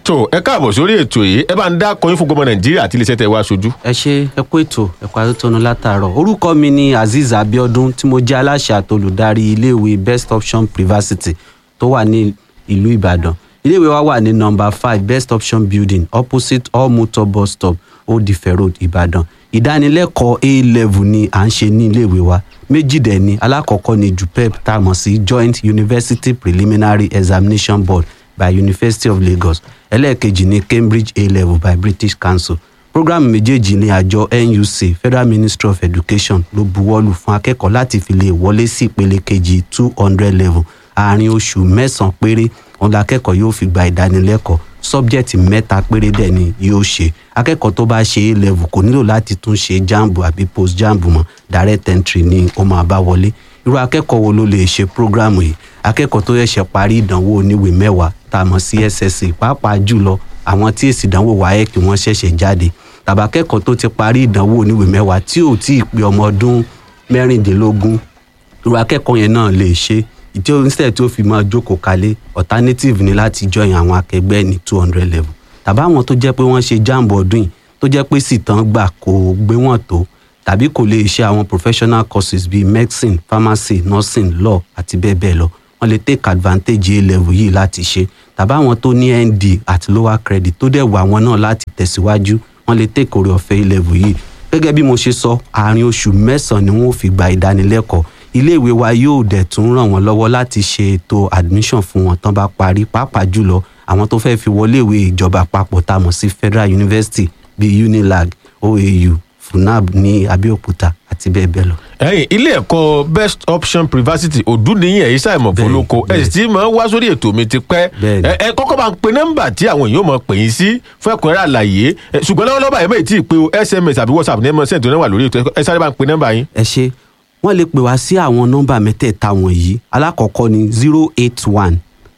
tó ẹ káàbọ̀ sórí ètò yìí ẹ bá ń dá kọyín fún gbọmọ nàìjíríà àti iléeṣẹ́ tẹ wá aṣojú. ẹ ṣe ẹ kú ètò ẹ̀kọ́ àtúntò látàárọ̀ orúkọ mi ni azeez abiodun tí mo jẹ́ aláṣẹ àtolùdarí iléèwé best option privacity tó wà ní ìlú ìbàdàn iléèwé wa wà ní nọmba five best option building opposite all motor bus stop old ife road ìbàdàn ìdánilẹ́kọ̀ọ́ a level ni à ń ṣe ní iléèwé wa méjì dẹ̀ ni alákọ̀ọ́kọ́ ni jupep tá a mọ̀ sí joint university preliminary examination board by university of lagos ẹlẹ́ẹ̀kejì ni cambridge a level by british council programu méjèèjì ní àjọ nuc federal ministry of education ló buwọ́lù fún akẹ́kọ̀ọ́ láti fi lè wọlé sí ìpele kejì two hundred level àárín oṣù mẹ́sàn-án péré òun la akẹ́kọ̀ọ́ yóò fi gba ìdánilẹ́kọ̀ọ́ sọ́bjẹ́tì mẹ́ta péré dẹ̀ ni yóò ṣe akẹ́kọ̀ọ́ tó bá ṣe a level kò nílò láti tún ṣe jambu àbí post jambu mọ́ direct entry ni ó máa bá wọlé irú akẹ́kọ̀ọ́ wo ló lè ṣe programu yìí akẹ́kọ̀ọ́ tó ṣẹ̀ṣẹ̀ parí ìdánwò oníwèé mẹ́wàá tá a mọ̀ sí ssc pàápàá jùlọ àwọn tí èsì ìdánwò wáyé kí wọ́n ṣẹ̀ṣẹ̀ jáde tàbí akẹ́kọ̀ọ́ tó ti parí ìdánwò oníwèé mẹ́wàá tí ò tí ì pé ọmọ ọdún mẹ́rìndínlógún irú akẹ́kọ̀ọ́ yẹn náà lè ṣe ìdí oníṣẹ́ tí ó fi máa jókòó kalẹ̀ alternative ni láti join àwọn akẹgbẹ́ ní two hundred level tàbí àwọn tó jẹ́ pé wọ́n ṣe jamb ọdún yìí tó jẹ́ pé sì tán gbà kó gbé wọn tó tàbí kò lè ṣe àwọn professional courses bíi medicine pharmacy nursing law àti bẹ́ẹ̀ bẹ́ẹ̀ lọ wọ́n lè take advantage a level yìí láti ṣe tàbí àwọn tó ní nd àti lower credit tó dẹ̀ wà wọn náà láti tẹ̀síwájú wọ́n lè take orí ọ̀fẹ́ a level yìí gẹ́gẹ́ bí mo ṣe sọ àárín oṣù mẹ́sàn-án ni wọ́n fi gba ìdánilẹ́kọ̀ọ́ iléèwé wa yóò dẹ̀ tún ràn wọ́n lọ́wọ́ láti ṣe ètò admission fún wọn tán bá parí pàápàá jùlọ àwọn tó fẹ́ fi wọlé ìwé ìjọba àpapọ̀ tá a mọ̀ sí federal university bíi unilag oau funab ní abẹ́òkúta àti bẹ́ẹ̀ bẹ́ẹ̀ lọ. ẹyin ilé ẹ̀kọ́ best option privacity òdúnìyàn èyí ṣàìmọ̀ Bẹ́ẹ̀ni, fọlọ́kọ ẹ sì ti máa ń wá sórí ètò mi ti pẹ́ Bẹ́ẹ̀ni. ẹ ẹ kọ́kọ́ máa ń pe nọ́mbà tí àwọn èèyàn máa pè yín sí fún ẹ̀kúnrẹ́rẹ́ àlàyé ẹ, ṣùgbọ́n lọ́wọ́lọ́wọ́ báyìí bẹ́ẹ̀ tí ì pé o sms àbí whatsapp ní ẹ mọ̀ sẹ́ǹtì náà wà lórí ètò ẹ sáré bá ń pe nọ́mbà yín. ẹ ṣe wọ́n lè pè wá sí àwọn nọ́mbà mẹ́tẹ̀ẹ̀ta wọ̀nyí alákọ̀ọ́kọ́ ni zero eight one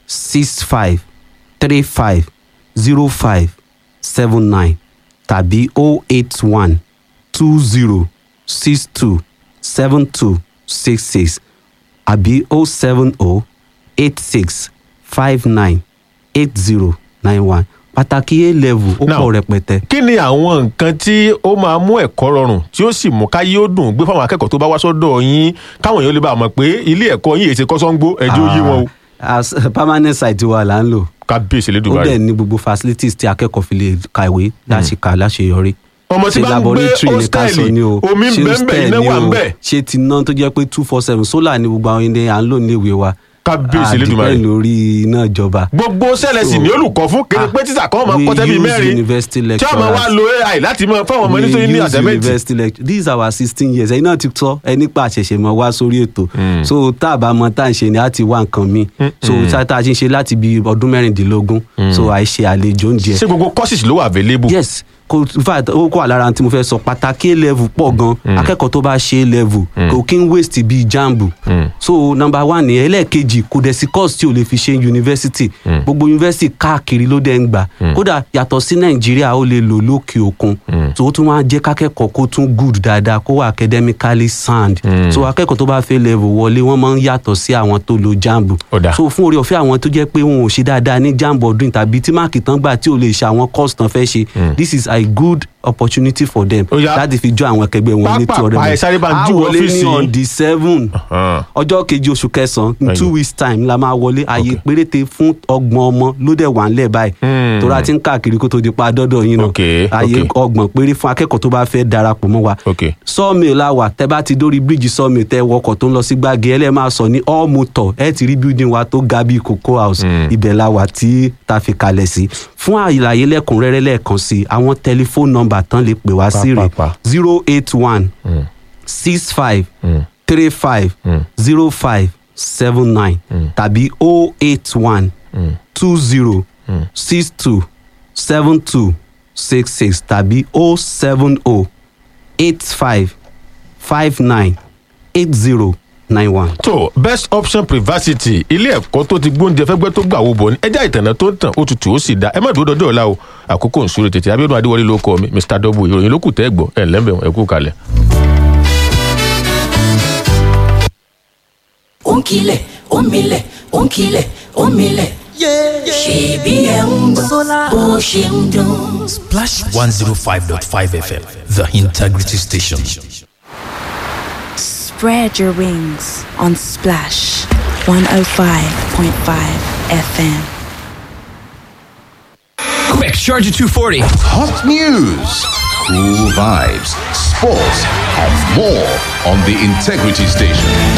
six five three five zero five seven nine tàbí o eight one two zero six two seven two six six àbí o seven o eight six five nine eight zero nine one pàtàkì a level ó Now, pọ̀ rẹpẹtẹ. kí ni àwọn nǹkan tí ó máa mú ẹ̀kọ́ rọrùn tí ó sì mú káyé ó dùn gbé fáwọn akẹ́kọ̀ọ́ tó bá wá sọ́dọ̀ yín káwọn èèyàn lè bá a mọ̀ pé ilé ẹ̀kọ́ yín èsì kọ́sọ́ngbó ẹjọ́ yé wọn o as permanent site wa là ń lò kábíyèsí ó lédùbárẹ̀. dẹ̀ ní gbogbo facilities tí akẹ́kọ̀ọ́ fi lè kàwé láti kà láṣeyọrí. ọmọ tí Ṣé bá ń gbé laboratory ní ká sọ ni o, hóstẹ́ẹ̀lì omi ń ṣé bẹ́ẹ̀ hostel bẹ́ẹ̀ iná ni wà ń o, bẹ́ẹ̀ ṣé ti ná tó jẹ́ pé two four seven solar ni gbogbo àwọn ilé à ń lò ní ìwé wa kábíyèsí Ah, lédùbárẹ̀. depend lórí iná ìjọba. gbogbo sẹ́lẹ̀ sì So, ní olùkọ́ fún kéde ah, pé títà kan máa we kọ́ tẹ́bí use mẹ́rin university tí ọmọ wa lecturers. lo ai láti máa fáwọn ọmọ We nítorí ní use àtẹ́mẹ́ǹtì. university lecture this is our sixteen years ẹ̀yin náà ti sọ ẹni pa àṣẹ̀ṣẹ̀ mọ́ wá sórí ètò so tá a bá mọ tá à ń ṣe ni a ti wá nǹkan mi so tá tá a ti ń ṣe láti bí ọdún mẹ́rìndínlógún so àìṣe àlejò oúnjẹ ṣé gbogbo courses ló wà available. yes kò in fact ó kọ́ àlára tí mo fẹ́ sọ pàtàkì a level pọ̀ gan akẹ́kọ̀ọ́ tó bá ṣe a level kò kí ń waste bíi jambu so number one ni ẹlẹ́ẹ̀kejì kò dẹ̀ sí course tí o lè fi ṣe university gbogbo university káàkiri ló dẹ̀ ń gbà kódà yàtọ̀ sí nàìjíríà ó lè lò lókè òkun so ó tún máa jẹ́ kákẹ́kọ̀ọ́ kó tún good dáadáa kó wà academically sound so akẹ́kọ̀ọ́ tó bá fẹ́ level wọlé wọ́n máa ń yàtọ̀ sí àwọn tó lo jambu Ó dáa. so fún orí ọ̀fẹ́ àwọn tó jẹ́ pé wọn ò ṣe dáadáa ní jamb ọdún tàbí tí máàkì tán gbà tí ò lè ṣe àwọn course tán fẹ́ ṣe this is a good opportunity for them Ó yá. láti fi jọ àwọn akẹgbẹ́ wọn ní tí Pápá, ọ̀rẹ́ ẹ sáré bá ń júwe wọlé ọ́fíìsì ní on yín. the seven Hàn. ọjọ́ kejì oṣù kẹsàn-án in two Ẹ̀yìn. weeks time la máa wọlé ààyè péréte fún ọgbọ̀n ọmọ ló dẹ̀ wà ńlẹ̀ báyìí Hmm. tóra ti ń káàkiri kó tó di pa dọ́dọ̀ yín náà Ok, ààyè ok. ọgbọ̀n péré fún akẹ́kọ̀ọ́ tó bá fẹ́ darapọ̀ mọ́ wa ok sawmill la wà tẹ bá ti dórí bíríìjì sawmill tẹ wọkọ̀ tó ń lọ sí gbági ẹ lẹ́ẹ̀ máa sọ ní all motor ẹ ti rí building wa tó ga bíi cocoa house ibẹ̀ la wà tí ta fi kalẹ̀ sí fún àlàyé lẹ́kùnrẹ́rẹ́ lẹ́ẹ̀kan sí i àwọn tẹlifóònù nọ́mbà tán lè pè wá sí rè Pàápàá. zero eight one six five three five zero five seven nine tàbí o eight one two zero six two seven two six six tàbí o seven o eight five five nine eight zero nine one. tó best option privacity ilé ẹ̀kọ́ tó ti gbóúnjẹ fẹ́gbẹ́ tó gbà wó bọ̀ ní ẹja ìtànà tó ń tàn ó tutù ó sì dá ẹ má dúró dọ́jọ́ ọ̀la o àkókò ń súré tètè abiodun adéwọlé ló kọ mi mr double ìròyìn ló kù tẹ́ gbọ́ ẹ̀ lẹ́mbẹ̀ ẹ̀ kú kalẹ̀. ó ń kilẹ̀ ó ń milẹ̀ ó ń kilẹ̀ ó ń milẹ̀ ṣèbí ẹ̀ ń gbọ́ bó ṣe ń dún. Splash 105.5 FM, the integrity station. Spread your wings on Splash 105.5 FM. Quick, Charger 240. Hot news, cool vibes, sports, and more on the Integrity Station.